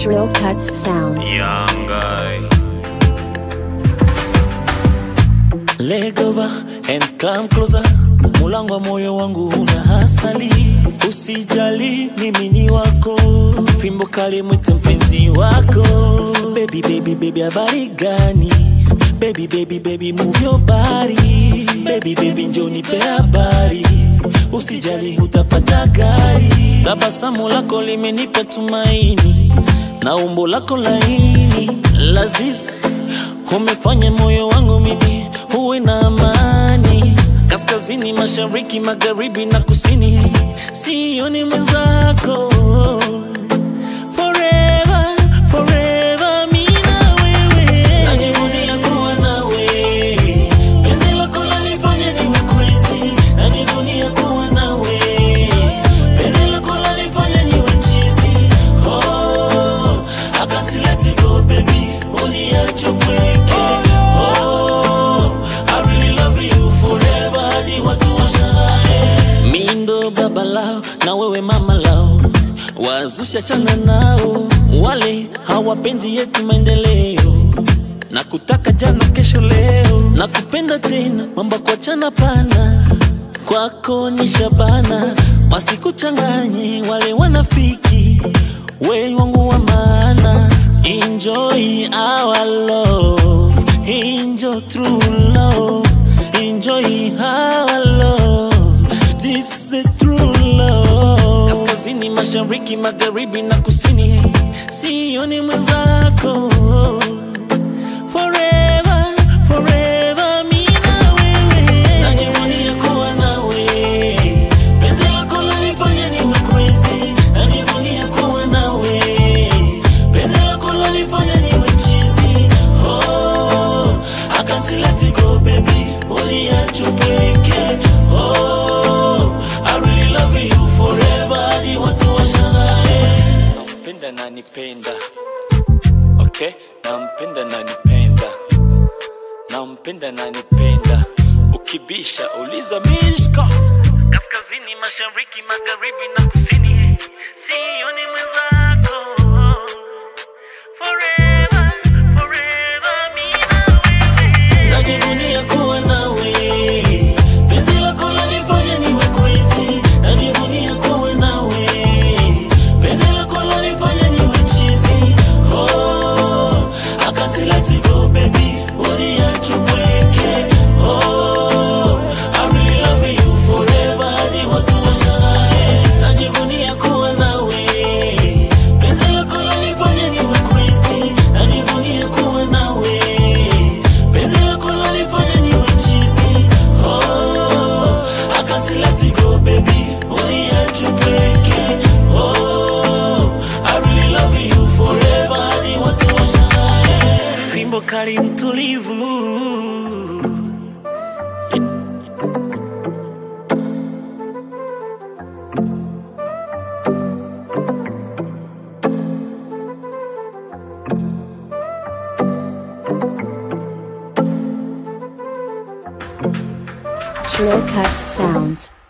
Shrill Cuts Sounds. Young guy. Leg over and climb closer. Mulango wa moyo wangu una hasali, usijali mimi ni wako, fimbo kali mwite mpenzi wako. Baby baby baby, habari gani? Baby baby baby, move your body. Baby baby, njoo nipe habari, usijali utapata gari. Tabasamu lako limenipa tumaini na umbo lako laini lazis umefanya moyo wangu mimi uwe na amani kaskazini mashariki magharibi na kusini sioni mwenzako Forever, forever, mi na wewe. Najivunia kuwa nawe. Penzi lako lanifanya niwe crazy. Najivunia kuwa nawe. Penzi lako lanifanya niwe cheesy. Oh, I can't let you go, baby. Uniache upweke. Oh, I really love you forever. Hadi watu washangae. Mi ndo baba lao na wewe mama lao wazusha chana nao wale hawapendi yetu maendeleo na kutaka jana kesho leo na kupenda tena mambo kwa chana pana kwako ni shabana wasikuchanganye wale wanafiki we wangu wa maana enjoy our love enjoy true love enjoy our love this is true love kaskazini mashariki magharibi na kusini sioni mwenzako forever forever mi na wewe najivunia kuwa nawe penzi lako lanifanya niwe crazy najivunia kuwa nawe penzi lako lanifanya niwe cheesy oh I can't let it go baby uniache upweke oh I really love you forever hadi watu washangae nampenda na nipenda okay nampenda na nipenda nampenda na nipenda ukibisha uliza mishka kaskazini mashariki magharibi na kusini sioni mwenzako Forever, forever, mi na wewe. Najivunia kuwa nawe penzi lako lanifanya niwe crazy najivunia kuwa nawe penzi lako lanifanya niwe cheesy oh I can't let it go baby uniache upweke oh I really love you forever hadi watu washangae najivunia kuwa nawe penzi lako lanifanya niwe crazy najivunia kuwa nawe penzi lako lanifanya niwe cheesy oh I can't let it go baby uniache upweke oh I really love you forever hadi watu washangae fimbo kali mtulivu Shrill Cuts Sounds.